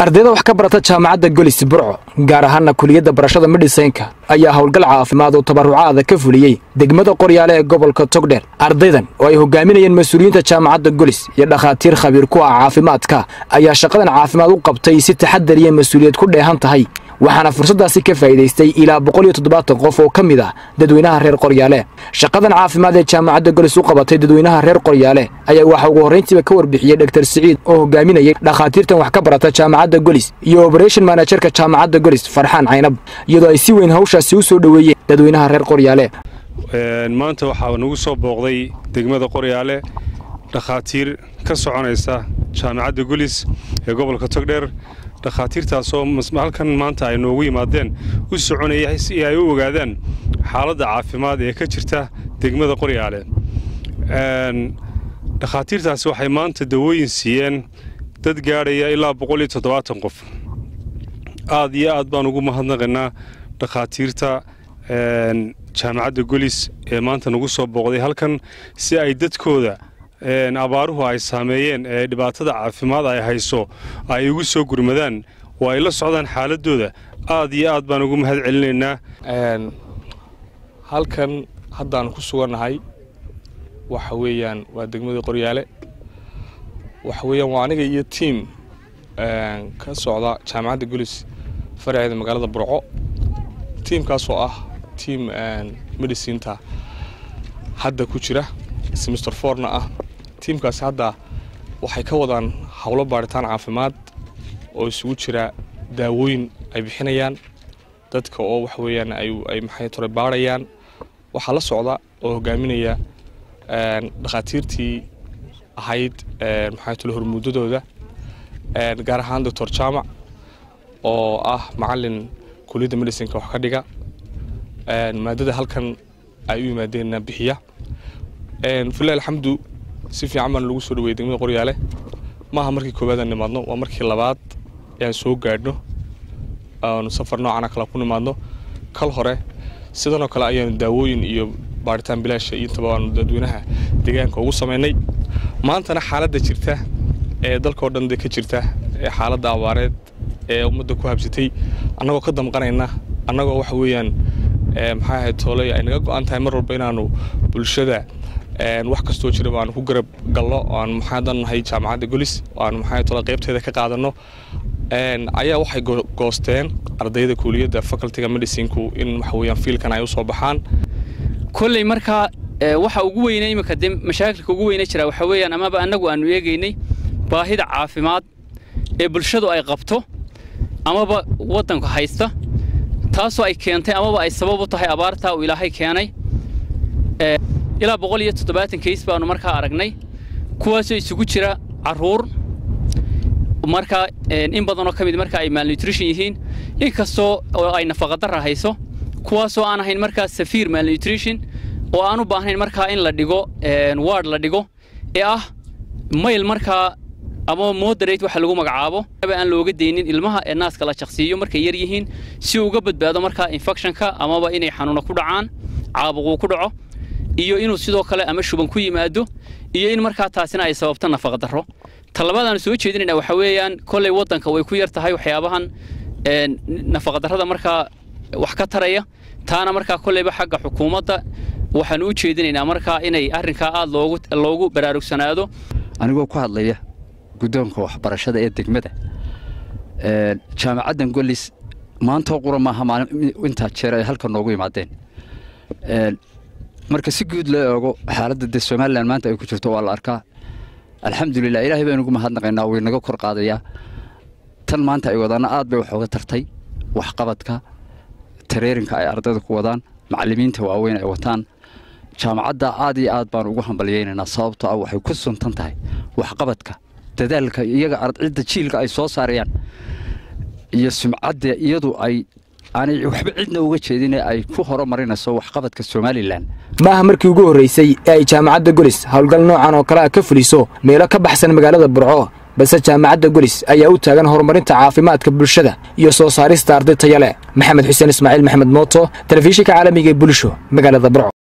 ardayda wax ka barata jaamacadda golis burco gaar ahaana kuliyadda barashada medhisaynka ayaa howlgal caafimaad oo tabarucaada ka fuliyey degmada qoryaale ee gobolka togdheer ardaydan oo ay hogaaminayeen mas-uuliyiinta jaamacadda golis iyo dhakhaatiir khabiir ku ah caafimaadka ayaa shaqadan caafimaad u qabtay si taxadar iyo mas-uuliyad ku dheehan tahay waxaana fursaddaasi ka faa'iidaystay ilaa boqol iyo toddobaatan qof oo ka mid ah dadweynaha reer qoryaale shaqadan caafimaad ee jaamacadda golis u qabatay dadweynaha reer qoryaale ayaa waxaa ugu horrayntiiba ka warbixiyey dhaktar siciid oo hogaaminayay dhakhaatiirtan wax ka barata jaamacadda golis iyo oberation manajerka jaamacadda golis farxaan caynab iyadoo ay si weyn hawshaasi u soo dhoweeyeen dadweynaha reer qoryaale maanta waxaa nagu soo booqday degmada qoryaale dhakhaatiir ka soconaysa jaamacadda golis ee gobolka togdheer dhakhaatiirtaasoo halkan maanta ay noogu yimaadeen u soconaya si ay u ogaadaan xaaladda caafimaad ee ka jirta degmada qoryaale dhakhaatiirtaasi waxay maanta dawooyin siiyeen dad gaadhaya ilaa boqol iyo toddobaatan qof aad iyo aad baan ugu mahadnaqaynaa dhakhaatiirta jaamacadda golis ee maanta nagu soo booqday halkan si ay dadkooda abaaruhu ay saameeyeen ee dhibaatada caafimaad ay hayso ay ugu soo gurmadaan oo ay la socdaan xaaladooda aad iyo aad baan ugu mahad celinaynaa halkan haddaan ku sugannahay waxa weeyaan waa degmada qoryaale waxa weeyaan waa aniga iyo tiim ka socda jaamacadda golis faraceeda magaalada burco tiimkaasoo ah tiim medicinta hadda ku jira semister forna ah tiimkaasi hadda waxay ka wadaan howlo baadhitaan caafimaad oo isugu jira daawooyin ay bixinayaan dadka oo waxa weeyaan ay maxay tore baadhayaan waxaa la socda oo hogaaminaya dhakhaatiirtii ahayd maxay tole hormuudadooda gaar ahaan doctor jaamac oo ah macalin kuliyadda medicinka wax ka dhiga maadada halkan ay u yimaadeenna bixiya filah alxamdu si fiican baan lagu soo dhaweyay degmada qoryaale maaha markii koowaad aan nimaadno waa markii labaad aan soo gaadhno aanu safar noocana kale ku nimaadno kal hore sidanoo kale ayaanu daawooyin iyo baadhitaan bilaasha iyo intaba aanu dadweynaha deegaanka ugu samaynay maantana xaaladda jirta ee dalkao dhan de ka jirta ee xaaladda abaareed ee ummadda ku habsatay annagoo ka damqanayna annagoo waxa weeyaan maxaa ahayd tooley ay naga go-an tahay mar walba inaanu bulshada wax kastoo jiraba aanu ku garab galno aanu maxaadan nahay jaamacadda golis aanu maxaa tole qaybteeda ka qaadanno ayaa waxay goosteen ardayda kuuliyadda facultyga medicinku in waxa weeyaan fiilkan ay u soo baxaan kolley markaa waxa ugu weyne iminka dee mashaakilka ugu weyne jira waxa weeyaan amaba annagu aanu eegaynay baahida caafimaad ee bulshadu ay qabto amaba waddanku haysta taasoo ay keentay amaba ay sabab u tahay abaartaa uu ilaahay keenay ilaa boqol iyo toddobaatan kays baanu markaa aragnay kuwaasoo isugu jira carruur markaa in badanoo ka mid markaa ay malnutrition yihiin inkastoo oo ay nafaqadarra hayso kuwaasoo aan ahayn markaa safiir malnutrition oo aan u baahnayn markaa in la dhigo ward la dhigo ee ah mayl markaa ama moderate waxa lagu magacaabo aan looga deynin ilmaha ee naaska la jaqsiiyo markay yar yihiin si uga badbaado markaa infectionka amaba inay xanuuna ku dhacaan caabuquu ku dhaco iyo inuu sidoo kale ama shuban ku yimaado iyo in markaa taasina ay sababto nafaqadarro talabaadaanu soo jeedinayna waxa weeyaan kolley waddanka way ku yar tahay waxyaabahan nafaqadarrada markaa wax ka taraya taana markaa kolleyba xagga xukuumadda waxaanu u jeedinaynaa markaa inay arrinkaa aad loogu loogu baraarugsanaado anigoo ku hadlaya guddoonka waxbarashada ee degmada jaamacaddan golis maantoo qura maaha maalin intaa jeer ay halka noogu yimaadeen marka si guud loo eego xaaladda dee somalilan maanta ay ku jirto waa la arkaa alxamdulilah ilaahay baynu ugu mahadnaqaynaa way naga kor qaadayaa tan maanta ay wadaanna aad bay wax oga tartay waxqabadka tareerinka ay ardayda ku wadaan macallimiinta waaweyn ay wataan jaamacadda aad iyo aad baanu ugu hambalyaynaynaa sababtoo ah waxay ku suntan tahay waxqabadka dadaalka iyaga cidda jiilka ay soo saarayaan iyo sumcadda iyadu ay aanay waxba cidna uga jeedin ee ay ku horumarinayso waxqabadka somalilan maaha markii ugu horraysay ee ay jaamacadda golis howlgal noocan oo kale ah ka fuliso meelo ka baxsan magaalada burco balse jaamacadda golis ayaa u taagan horumarinta caafimaadka bulshada iyo soo saarista arday taya leh maxamed xuseen ismaaciil maxamed mooto telefishinka caalamiga ee bulsho magaalada burco